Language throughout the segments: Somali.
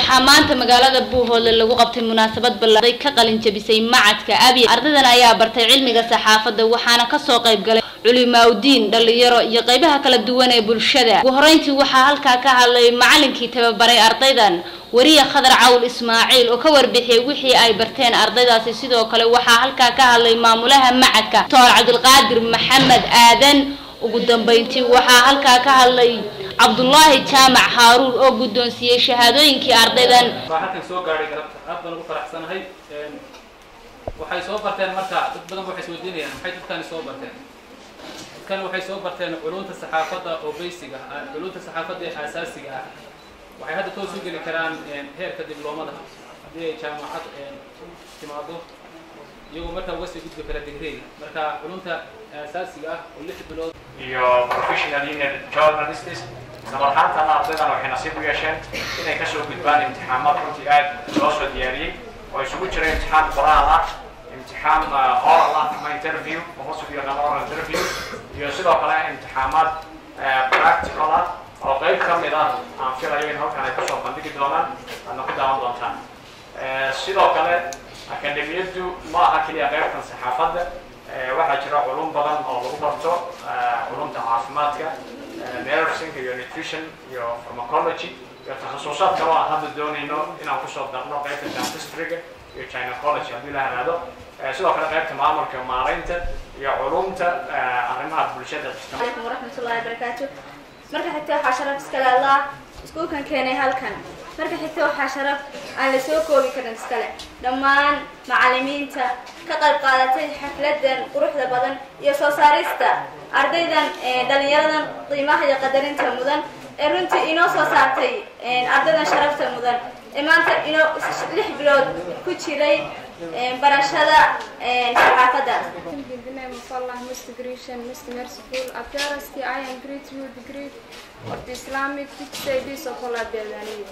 waxaa maanta magaalada buuhoodle lagu qabtay munaasabad ballaaday ka qalin jabisay macadka abiy ardaydan ayaa bartay cilmiga saxaafadda waxaana kasoo qayb galay culimaaudiin dhalinyaro iyo qeybaha kala duwan ee bulshada ugu horeyntii waxaa halkaa ka hadlay macalinkii tababaray ardaydan wariye khadar cawl ismaaciil oo ka warbixiyey wixii ay barteen ardaydaasi sidoo kale waxaa halkaa ka hadlay maamulaha macadka doctor cabdilqaadir maxamed aadan ugu dambeyntii waxaa halkaa ka hadlay cabdullaahi jaamac haaruun oo guddoonsiiyey shahaadooyinkii ardaydan baa halkan soo gaadhay galabta aad baan ugu faraxsanahay waxay soo barteen marka dad badan waxay isweydiinayaan maxay dadkani soo barteen dadkani waxay soo barteen culunta saxaafadda oo basic ah culunta saxaafadda ee aasaasiga ah waxay hadda toos u geli karaan heerka dibloomada haddii ay jaamacad timaado iyagoo markaa uga sii gudbi kara digreega marka culunta aasaasiga ah oo lix bilood iyo professional union journalists isla marhaantana ardaydan waxay nasiib u yeesheen inay kasoo gudbaan imtixaamaad runtii aad loo soo diyaariyey oo isugu jira imtixaan qoraal ah imtixaan oral ah ama interview oo hoos u yaqaan oral interview iyo sidoo kale imtixaamaad practical ah oo qayb ka mid ah aan filayo in halkan ay kasoo bandhigi doonaan aadna ku daawan doontaan sidoo kale akademiyaddu ma aha keliya qaybtan saxaafadda waxaa jira culum badan oo lagu barto culumta caafimaadka nursing iyo nutrition iyo pharmacology iyo takhasusaad kale oo aan hadda doonayno inaan kusoo darno qaybta dentistryga iyo gynecology haddii la halaado sidoo kale qaybta maamulka maaraynta iyo culumta arrimaha bulshada عليكم ورحمة الله وبركاته marka xigta waxaa sharaf iskale allah iskuulkan keenay halkan marka xigta waxaa sharaf aan la soo koobi karin iskale dhammaan macalimiinta ka qayb qaadatay xafladan quruxda badan iyo soo saarista ardaydan dhalinyaradan qiimaha iyo qadarinta mudan ee runtii inoo soo saartay ardaydan sharafta mudan ee maanta inoo lix bilood ku jiray barashada saxaafadda In the name of Allah, most gracious, most merciful, appearance I am great you the great of the Islamic studies of Allah Bedani.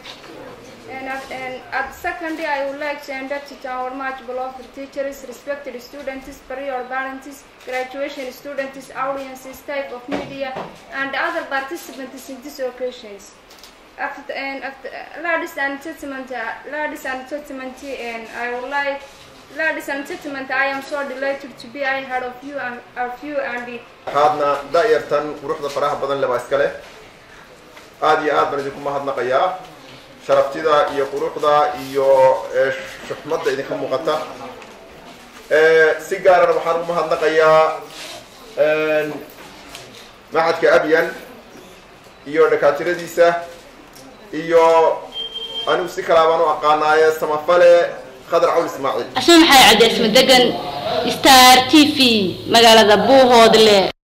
And at, and at secondly, I would like to induct to our much beloved teachers, respected students, prior parents, graduation students, audiences, type of media, and other participants in these occasions. After, and after, ladies and gentlemen, uh, ladies and gentlemen, and I would like Ladies and gentlemen, I am so delighted to be ahead of you and of you and the waxaadna da'yartan quruxda faraha badan leba iskale aada iyo aad baan idinku mahadnaqayaa sharaftida iyo quruxda iyo shuxmadda idinka muuqata si gaarana waxaan ugu mahadnaqayaa macadka abyan iyo dhakaatiradiisa iyo anigu si kalaa baan u aqaanaaye samafale khadar cawl ismaaciil asma maxay cadde isma degan star t v magaalada buuhoodle